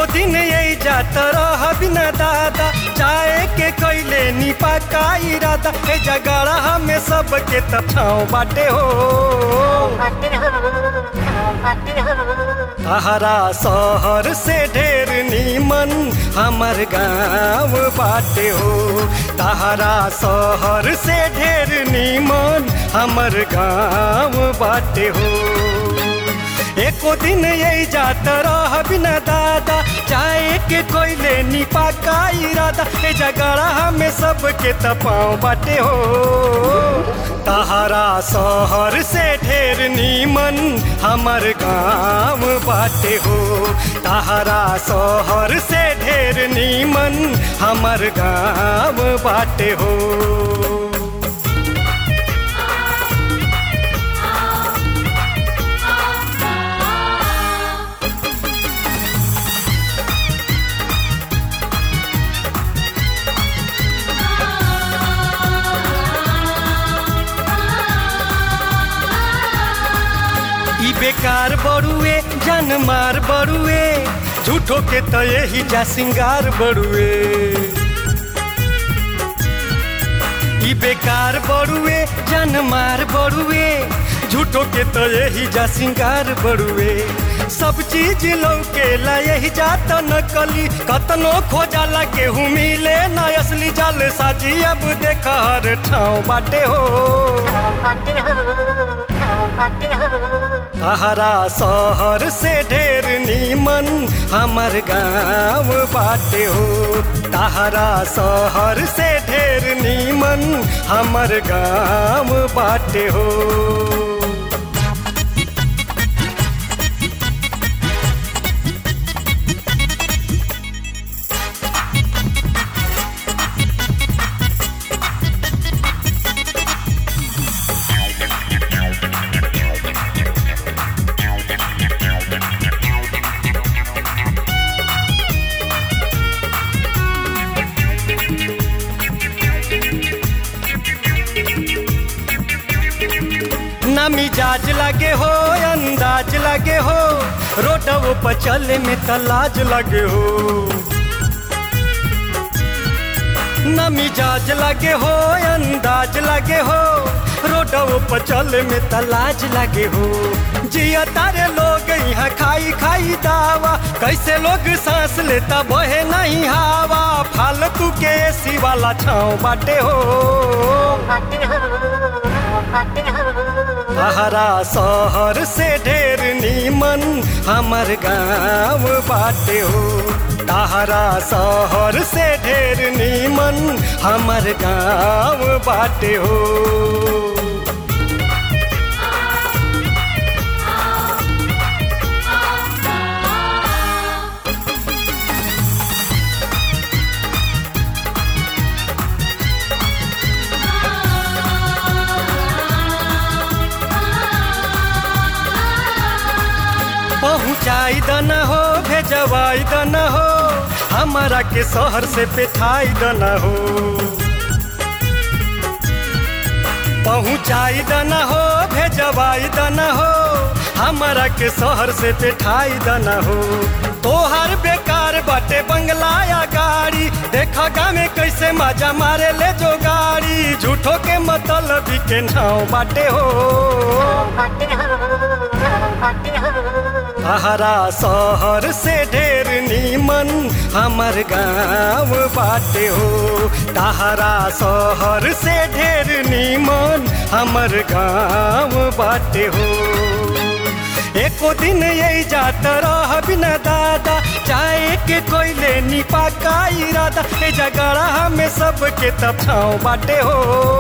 एको दिन यही जात रह बिना दादा चाहे के कैले निपा का इरादा ए जगड़ा में सबके त छाँव बाटे हो तहरा शहर से ढेर नीमन हमर गाँव बाटे हो तहरा शहर से ढेर नीमन हमर गाँव बाटे हो एको दिन यही जात रह बिना दादा चाहे के कोयले निपा का इरादा ए जगड़ा में सबके तपाव बाटे हो तहरा शहर से ढेर नीमन हमर गाँव बाटे हो तहरा शहर से ढेर नीमन हमर गाँव बाटे हो ई बेकार बड़ुए जन मार बड़ुए झूठो के तो यही जा सिंगार बड़ुए ई बेकार बड़ुए जन मार बड़ुए झूठो के तो यही जा सिंगार बड़ुए सब चीज लौके ला यही जात नकली कतनो खोजाला केहू मिले न असली जाल साजी अब देख हर ठाव बाटे हो तहरा शहर से ढेर नीमन हमर गाँव बाटे हो तहरा शहर से ढेर नीमन हमर गाँव बाटे हो ना मिजाज लगे हो अंदाज लगे हो रोडव पर चले में तलाज लगे हो ना मिजाज लगे हो अंदाज लगे हो रोडव पर चले में तलाज लगे हो जिया तारे लोग यहाँ खाई खाई दावा कैसे लोग सांस लेता बहे नहीं हवा फालतू के एसी वाला छाँव बाटे हो तहरा शहर से ढेर नीमन हमर गाँव बाटे हो तहरा शहर से ढेर नीमन हमर गाँव बाटे हो पहुँचाई दना हो भेजवाई दना हो हमारा के शहर से पेठाई दना हो पहुँचाई दना हो भेजवाई दना हो हमारा के शहर से पेठाई दना हो तोहर बेकार बाटे बंगला या गाड़ी देखा गाँव कैसे मजा मारे ले जो गाड़ी झूठो के मतलब के नाव बाटे हो तहरा शहर से ढेर नीमन हमर गाँव बाटे हो तहरा शहर से ढेर नीमन हमर गाँव बाटे हो एको दिन यही जात रह बिना दादा चाहे के कोयले निपा का इरादा ए जगड़ा में सबके तछाव बाटे हो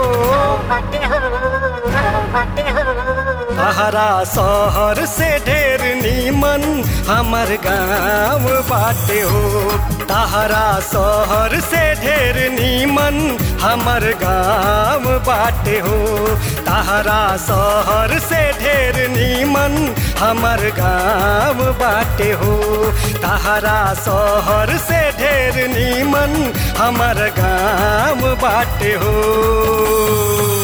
तहरा शहर से ढेर नीमन हमर गाँव बाटे हो तहरा शहर से ढेर नीमन हमर गाँव बाटे हो तहरा शहर से ढेर नीमन हमर गाँव बाटे हो तहरा शहर से ढेर नीमन हमर गाँव बाटे हो